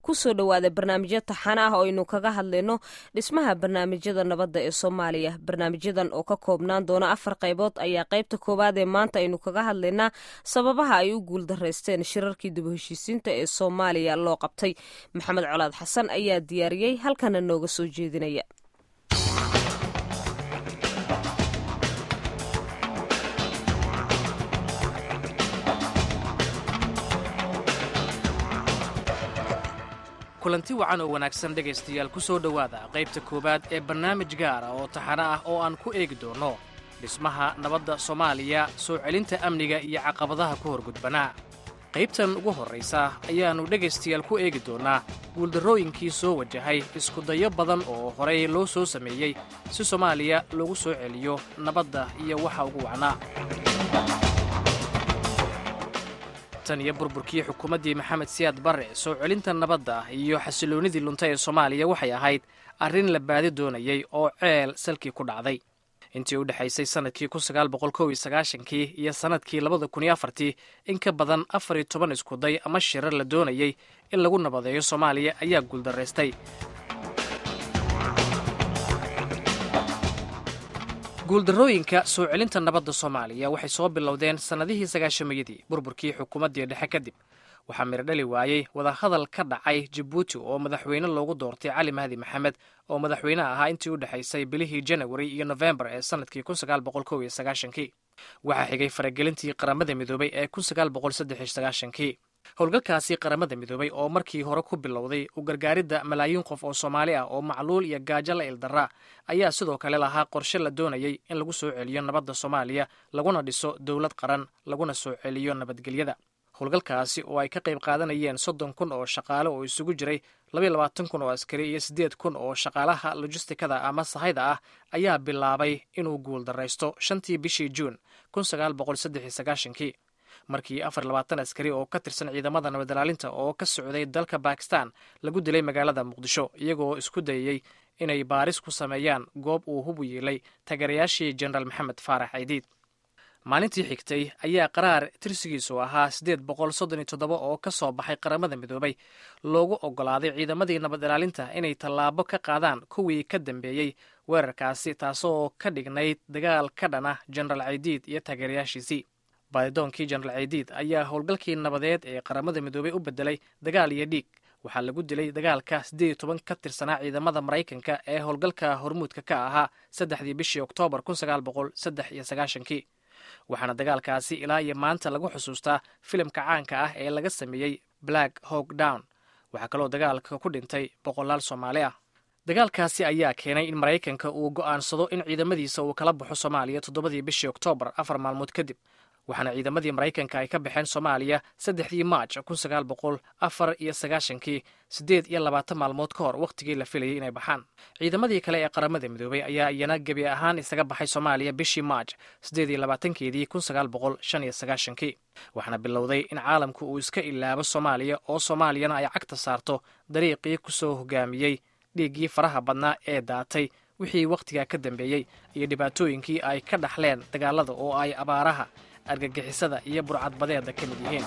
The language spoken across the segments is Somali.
kusoo dhowaada barnaamijyo taxana ah oo aynu kaga hadlayno dhismaha barnaamijyada nabadda ee soomaaliya barnaamijyadan oo ka koobnaan doona afar qaybood ayaa qaybta koowaad ee maanta aynu kaga hadlaynaa sababaha ay u guuldaraysteen shirarkii dib u heshiisiinta ee soomaaliya loo qabtay maxamed colaad xasan ayaa diyaariyey halkana nooga soo jeedinaya kulanti wacan oo wanaagsan dhegaystayaal ku soo dhowaada qaybta koowaad ee barnaamij gaara oo taxano ah oo aan ku eegi doonno dhismaha nabadda soomaaliya soo celinta amniga iyo caqabadaha ku horgudbanaa qaybtan ugu horraysa ayaannu dhegaystayaal ku eegi doonnaa guuldarrooyinkii soo wajahay iskudayo badan oo horay loo soo sameeyey si soomaaliya loogu soo celiyo nabadda iyo waxa ugu wacnaa tan iyo burburkii xukuumaddii maxamed siyaad barre soo celinta nabadda iyo xasiloonnidii lunta ee soomaaliya waxay ahayd arrin la baadi doonayey oo ceel salkii ku dhacday intii u dhexaysay sannadkii kun sagaal boqol kow iyo sagaashankii iyo sannadkii labada kun iyo afartii in ka badan afar iyo toban iskuday ama shirar la doonayey in lagu nabadeeyo soomaaliya ayaa guuldaraystay guuldarrooyinka soo celinta nabadda soomaaliya waxay soo bilowdeen sannadihii sagaashamayadii burburkii xukuumaddii dhexe kadib waxaa midho dhali waayey wadahadal ka dhacay jabuuti oo madaxweyne loogu doortay cali mahdi maxamed oo madaxweyne ahaa intii u dhexaysay bilihii janawari iyo nofembar ee sannadkii kun sagaal boqol kow iyo sagaashankii waxaa xigay faragelintii qaramada midoobay ee kun sagaal boqol saddex iyo sagaashankii howlgalkaasi qaramada midoobay oo markii hore ku bilowday u gargaaridda malaayiin qof oo soomaali ah oo macluul iyo gaajo la ildarra ayaa sidoo kale lahaa qorshe la doonayey in lagu soo celiyo nabadda soomaaliya laguna dhiso dowlad qaran laguna soo celiyo nabadgelyada howlgalkaasi oo ay ka qayb qaadanayeen soddon kun oo shaqaale oo isugu jiray labaiyo labaatan kun oo askari iyo siddeed kun oo shaqaalaha lojistikada ama sahayda ah ayaa bilaabay inuu guuldaraysto shantii bishii juun kun sagaal boqol saddex iyo sagaashankii markii afar labaatan askari oo ka tirsan ciidamada nabadilaalinta oo ka socday dalka bakistan lagu dilay magaalada muqdisho iyagoo isku dayey inay baaris ku sameeyaan goob uu hubu yiilay taageerayaashii jenaraal maxamed faarax ciidiid maalintii xigtay ayaa qaraar tirsigiisu ahaa siddeed boqol soddon iyo toddoba oo ka soo baxay qaramada midoobay loogu oggolaaday ciidamadii nabad ilaalinta inay tallaabo ka qaadaan kuwii ka dambeeyey weerarkaasi taasoo ka dhignayd dagaal ka dhana jenaraal ciidiid iyo taageerayaashiisii baadidoonkii jenaraal ciidiid ayaa howlgalkii nabadeed ee qaramada midoobay u bedelay dagaal iyo dhiig waxaa lagu dilay dagaalka siddeed iyo toban ka tirsanaa ciidamada maraykanka ee howlgalka hormuudka ka ahaa saddexdii bishii oktoobar kun sagaal boqol saddex iyo sagaashankii waxaana dagaalkaasi ilaa iyo maanta lagu xusuustaa filimka caanka ah ee laga sameeyey black hog down waxaa kaloo dagaalka ku dhintay boqolaal soomaali ah dagaalkaasi ayaa keenay in maraykanka uu go'aansado in ciidamadiisa uu kala baxo soomaaliya toddobadii bishii oktoobar afar maalmood kadib waxaana ciidamadii maraykanka ay ka baxeen soomaaliya saddexdii maaj kun sagaal boqol afar iyo sagaashankii siddeed iyo labaatan maalmood ka hor wakhtigii la filayay inay baxaan ciidamadii kale ee qaramada midoobay ayaa iyana gebi ahaan isaga baxay soomaaliya bishii maaj siddeed iyo labaatankeedii kun sagaal boqol shan iyo sagaashankii waxaana bilowday in caalamku uu iska ilaabo soomaaliya oo soomaaliyana ay cagta saarto dariiqii ku soo hogaamiyey dhiiggii faraha badnaa ee daatay wixii wakhtigaa ka dambeeyey iyo dhibaatooyinkii ay ka dhaxleen dagaalada oo ay abaaraha argagixisada iyo burcadbadeeda ka mid yihiin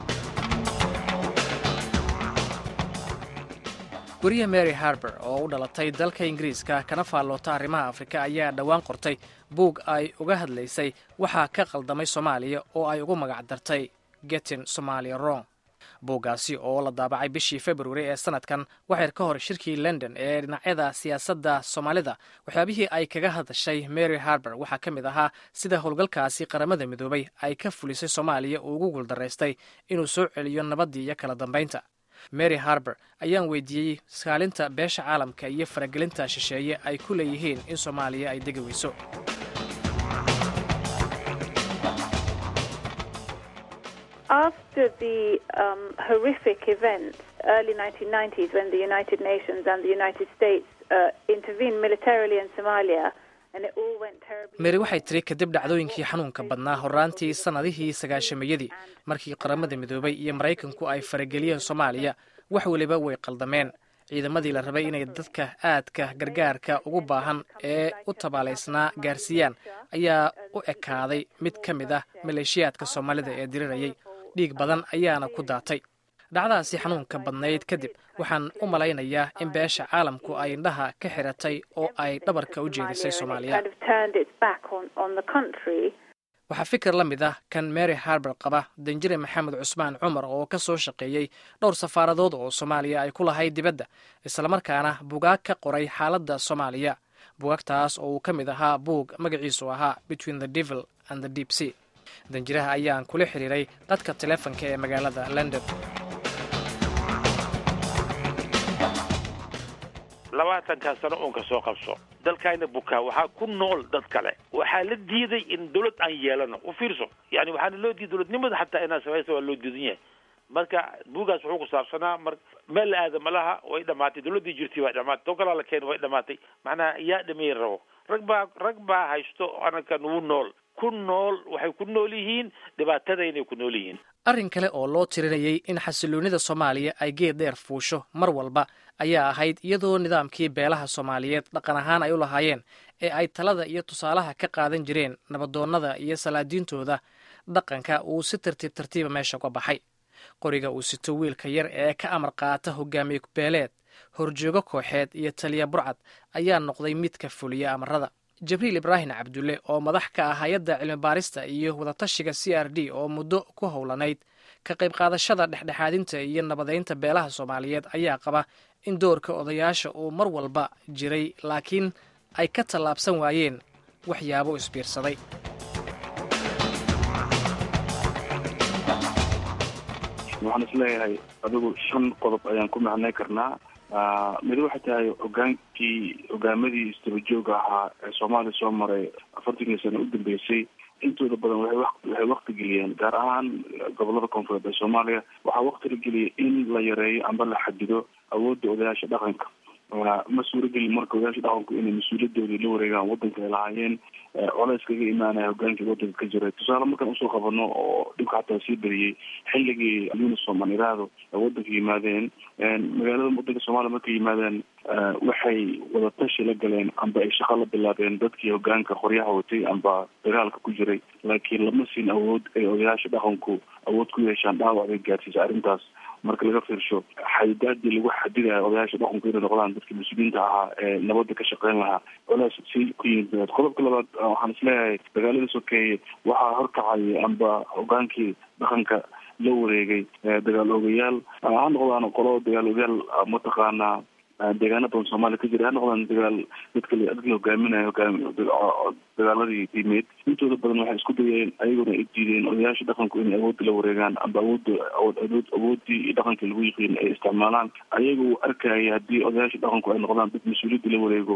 weriye mary harber oo u dhalatay dalka ingiriiska kana faalloota arrimaha afrika ayaa dhowaan qortay buug ay uga hadlaysay waxaa ka qaldamay soomaaliya oo ay ugu magac dartay getin somalia rong buuggaasi oo la daabacay bishii februari ee sanadkan waxyar ka hor shirkii london ee dhinacyada siyaasadda soomaalida waxyaabihii ay kaga hadashay mary harber waxaa ka mid ahaa sida howlgalkaasi qaramada midoobay ay ka fulisay soomaaliya uu ugu guuldaraystay inuu soo celiyo nabaddii iyo kala dambaynta mary harber ayaan weydiiyey kaalinta beesha caalamka iyo faragelinta shisheeye ay ku leeyihiin in soomaaliya ay degi weyso After the um, horrific events, early 1990s, when the United Nations and the United States uh, intervened militarily in Somalia, and it all went terribly. mary waxay tiri kadib dhacdooyinkii xanuunka badnaa horraantii sannadihii sagaashamayadii markii qaramada midoobay iyo maraykanku ay farageliyeen soomaaliya wax weliba way qaldameen ciidamadii la rabay inay dadka aadka gargaarka ugu baahan ee u tabaalaysnaa gaarsiiyaan ayaa u ekaaday mid ka mid ah maleeshiyaadka soomaalida ee dirirayay dhiig badan ayaana ku daatay dhacdaasi xanuunka badnayd kadib waxaan u malaynayaa in beesha caalamku ay indhaha ka xiratay oo ay dhabarka u jeedisay soomaaliya waxaa fikir la mid ah kan mary harber qaba danjire maxamed cusmaan cumar oo ka soo shaqeeyey dhowr safaaradood oo soomaaliya ay ku lahayd dibadda islamarkaana bugaag ka qoray xaaladda soomaaliya bugaagtaas oo uu ka mid ahaa buug magaciisu ahaa between the devil and the deep sea danjiraha ayaan kula xiriiray dadka teleefonka ee magaalada london labaatankaa sano uun ka soo qabso dalkayna bukaa waxaa ku nool dad kale waxaa la diiday in dawlad aan yeelano u fiirso yani waxaana loo diiday dowladnimada xataa inaa samaysa waa loo diidan yahay marka buugaas wuxuu ku saabsanaa mar meel la aada malaha way dhamaatay dawladdii jirtay way dhamaatay too kalaa la keena way dhamaatay macnaha yaa dhameyn rabo rag baa rag baa haysto anaka nugu nool ku nool waxay ku nool yihiin dhibaatada inay ku nool yihiin arrin kale oo loo tirinayay in xasiloonnida soomaaliya ay geed dheer fuusho mar walba ayaa ahayd iyadoo nidaamkii beelaha soomaaliyeed dhaqan ahaan ay u lahaayeen ee ay talada iyo tusaalaha ka qaadan jireen nabadoonnada iyo salaadiintooda dhaqanka uu si tartiib tartiiba meesha ka baxay qoriga uu sito wiilka yar ee ka amar qaata hogaamiye beeleed horjoogo kooxeed iyo taliya burcad ayaa noqday midka fuliya amarada jibriil ibraahim cabdulle oo madax ka ah hay-adda cilmibaarista iyo wadatashiga c r d oo muddo ku howlanayd ka qayb qaadashada dhexdhexaadinta iyo nabadeynta beelaha soomaaliyeed ayaa qaba in doorka odayaasha uu mar walba jiray laakiin ay ka tallaabsan waayeen waxyaabo isbiirsaday waxaan isleeyahay adigu shan qodob ayaan ku macnay karnaa mid waxay tahay hogaankii hogaamadii istabajooga ahaa ee soomaaliya soo maray afartankii sano u dambeysay intooda badan waxay wakti geliyeen gaar ahaan gobolada koonfureed ee soomaaliya waxaa wakti la geliyay in la yareeyo amba la xadido awoodda odayaasha dhaqanka ma suurageli marka odayaasha dhaqanku inay mas-uuliyadoodii la wareegaan wadanka ay lahaayeen colays kaga imaanaya hogaankii wadanka ka jiray tusaale markaan usoo qabano oo dhibka xataa sii beriyey xilligii unisom aan iraahdo wadanka yimaadeen magaalada wadanka soomaaliya markay yimaadeen waxay wadatashi la galeen amba ay shaqo la bilaabeen dadkii hogaanka qoryaha watay amba dagaalka ku jiray laakiin lama siin awood ay odayaasha dhaqanku awood ku yeeshaan dhaawac bay gaarsiisa arrintaas marka laga fiirsho xadidaadii lagu xadidayo odayaasha dhaqanku inay noqdaan dadkii mas-uuliyiinta ahaa ee nabadda ka shaqeyn lahaa colays si ku yimid qodobka labaad waxaan isleeyahay dagaaladii sokeeye waxaa horkacaya amba hogaankii dhaqanka la wareegay dagaal oogayaal ha noqdaan qolo dagaal oogayaal mataqaanaa deegaana badan soomaaliya ka jira ha noqdaan dagaal dadka dadkii hogaaminaya hogaam dagaaladii diimeed intooda badan waxay isku dayeen ayaguna ay diideen odayaasha dhaqanku inay awoodda la wareegaan amba awoodda awood awooddii iyo dhaqankii lagu yiqiin ay isticmaalaan ayagu arkaya haddii odayaasha dhaqanku ay noqdaan dad mas-uuliyadda la wareego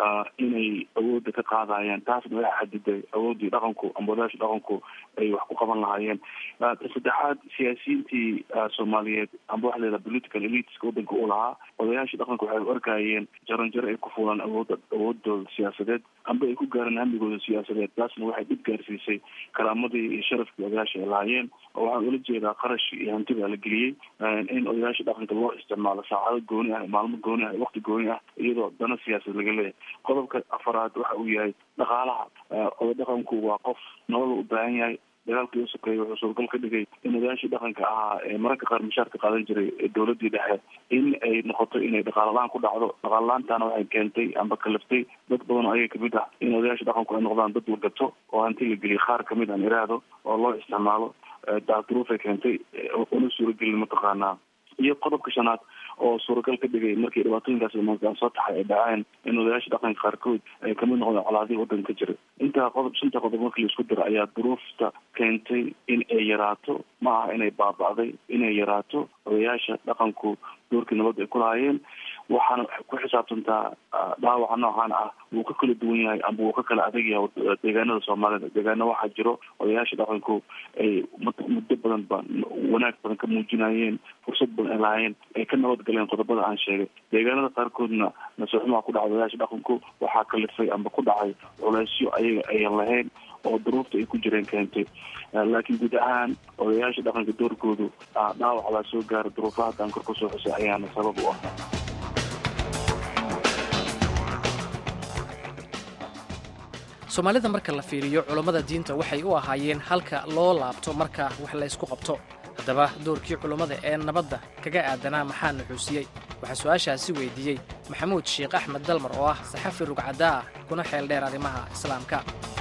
inay awoodda ka qaadayaan taasna waxay xadiday awooddii dhaqanku amba odayaasha dhaqanku ay wax ku qaban lahaayeen saddexaad siyaasiyiintii soomaaliyeed amba waxa layidhaha political eliteska wadanka u lahaa odayaasha dhaqanka waxay u arkayeen jaranjaro ay ku fuulaan awoodda awoodooda siyaasadeed amba ay ku gaaraan hamigooda siyaasadeed taasna waxay dhib gaarsiisay karaamadii iyo sharafkii odayaasha ay lahaayeen oo waxaan ula jeedaa qarash iyo hantida la geliyey in odayaasha dhaqanka loo isticmaalo saacado gooni ah maalmo gooni ah wakti gooni ah iyadoo dana siyaasad laga leeyahay qodobka afaraad waxa uu yahay dhaqaalaha oday dhaqanku waa qof nolol u baahan yahay dagaalkii u sokeeyay wuxuu suuragal ka dhigay in odayaashii dhaqanka ahaa ee mararka qaar mushaarka qaadan jiray ee dowladii dhexe in ay noqoto inay dhaqaalalaan ku dhacdo dhaqaalalaantana waxay keentay amba kaliftay dad badan oo ayaga kamid ah in odayaasha dhaqanku ay noqdaan dad la gato oo hanti la geliya qaar kamid aan iraahdo oo loo isticmaalo daacduruufay keentay una suuragelin mataqaanaa iyo qodobka shanaad oo suuragal ka dhigay markii dhibaatooyinkaas imaankaan soo taxay ay dhaceen in odayaasha dhaqanka qaarkood ay kamid noqdeen colaadihii wadanka ka jira intaa qodob shanta qodob markii laisku diro ayaa duruufta keentay in ay yaraato ma aha inay baaba'day inay yaraato odayaasha dhaqanku doorkii nabadda ay ku lahaayeen waxaana ku xisaabtantaa dhaawaca noocan ah wuu ka kala duwan yahay amba wuu ka kala adag yahay deegaanada soomaalida deegaana waxaa jiro odayaasha dhaqanku ay muddo badan ba wanaag badan ka muujinayeen fursad badan ay lahaayeen ay ka nabad galeen qodobada aan sheegay deegaanada qaarkoodna nasiixumaa ku dhacay odayaasha dhaqanku waxaa kalifay amba ku dhacay culeysyo ayaga ayan lahayn oo duruufta ay ku jireen keentay laakiin guud ahaan odayaasha dhaqanka doorkoodu dhaawac baa soo gaara duruufaha haddaan kor kusoo xusay ayaana sabab u ah soomaalida marka la fiiriyo culammada diinta waxay u ahaayeen halka loo laabto marka wax la ysku qabto haddaba doorkii culummada ee nabadda kaga aadanaa maxaa nuxuusiyey waxaa su-aashaasi weydiiyey maxamuud sheekh axmed dalmar oo ah saxafi rugcaddaa ah kuna xeel dheer arrimaha islaamka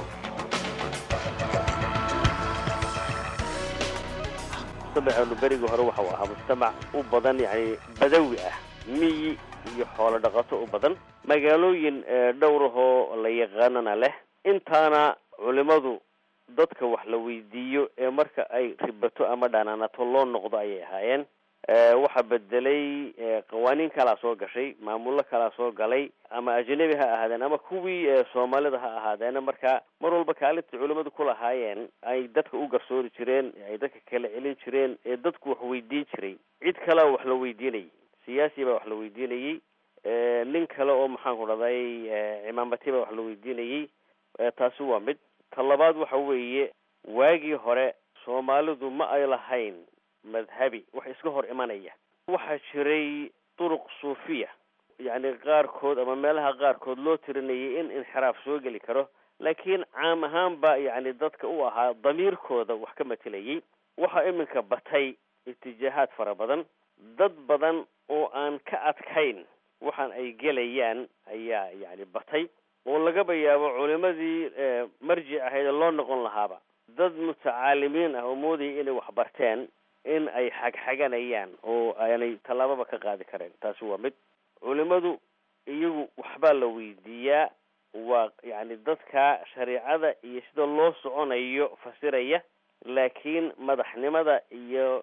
mujtamaceenu berigii hore waxau ahaa mujtamac u badan yani badawi ah miyi iyo xoolo dhaqato u badan magaalooyin dhowrahoo la yaqaanana leh intaana culimmadu dadka wax la weydiiyo ee marka ay ribato ama dhanaanato loo noqdo ayay ahaayeen waxaa bedelay qawaaniin kalaa soo gashay maamullo kalaa soo galay ama ajnabi ha ahaadeen ama kuwii soomaalida ha ahaadeena marka mar walba kaalinta culimmadu ku lahaayeen ay dadka u garsoori jireen ay dadka kala celin jireen ee dadku wax weydiin jiray cid kalea wax la weydiinayay siyaasi baa wax la weydiinayey nin kale oo maxaanku dhahday cimaamati baa wax la weydiinayey taasi waa mid ta labaad waxa weeye waagii hore soomaalidu ma ay lahayn madhabi wax iska hor imanaya waxaa jiray duruq suufiya yacni qaarkood ama meelaha qaarkood loo tirinayay in inxiraaf soo geli karo laakiin caam ahaan ba yacni dadka u ahaa damiirkooda wax ka matelayay waxaa iminka batay itijaahaad fara badan dad badan oo aan ka adkayn waxaan ay gelayaan ayaa yacni batay oo lagaba yaabo culimadii marjic ahayd loo noqon lahaaba dad mutacaalimiin ah oo moodaya inay wax barteen in ay xagxaganayaan oo aanay tallaababa ka qaadi kareen taasi waa mid culimadu iyagu waxbaa la weydiiyaa waa yacni dadka shareicada iyo sida loo soconayo fasiraya laakiin madaxnimada iyo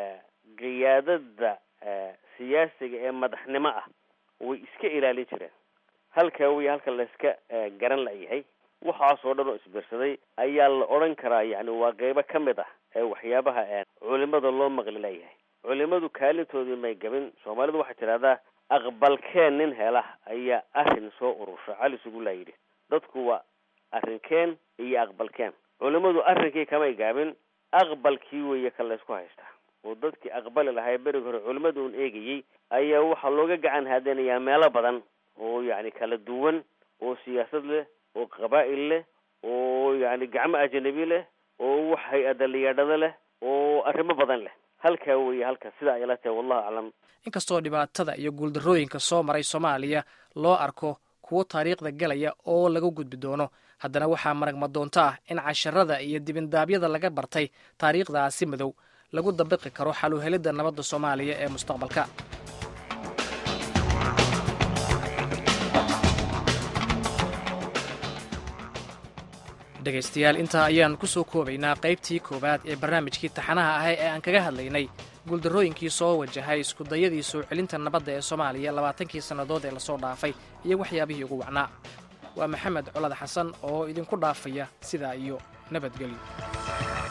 qiyaadada siyaasiga ee madaxnimo ah way iska ilaalin jireen halkaa wey halka layska garan layahay waxaasoo dhan oo isbiirsaday ayaa la odhan karaa yacni waa qeybo ka mid ah ee waxyaabaha culimada loo maqli layahay culimadu kaalintoodii may gabin soomaalidu waxay tidhahdaa aqbalkeen nin hela ayaa arrin soo urusha cali sugulaa yidhi dadku waa arrinkeen iyo aqbalkeen culimadu arrinkii kamay gaabin aqbalkii weeye ka laysku haystaa oo dadkii aqbali lahaa berigi hore culimadu un eegayey ayaa waxaa looga gacan haadinayaa meelo badan oo yacni kala duwan oo siyaasad leh oo qabaa'il leh oo yacni gacmo ajanabi leh oo wax hay-ada liyaadhada leh oo arrimo badan leh halkaa weeye halka sidaa ayla tahay wallahu aclam inkastoo dhibaatada iyo guuldarrooyinka soo maray soomaaliya loo arko kuwo taariikhda galaya oo laga gudbi doono haddana waxaa maragma doonto ah in casharada iyo dibindaabyada laga bartay taariikhdaasi madow lagu dabiqi karo xaluhelidda nabadda soomaaliya ee mustaqbalka dhegaystayaal intaa ayaan ku soo koobaynaa qaybtii koowaad ee barnaamijkii taxanaha ahay ee aan kaga hadlaynay guuldarrooyinkii soo wajahay iskudayadii soo celinta nabadda ee soomaaliya labaatankii sannadood ee lasoo dhaafay iyo waxyaabihii ugu wacnaa waa maxamed colad xasan oo idinku dhaafaya sidaa iyo nabadgelyo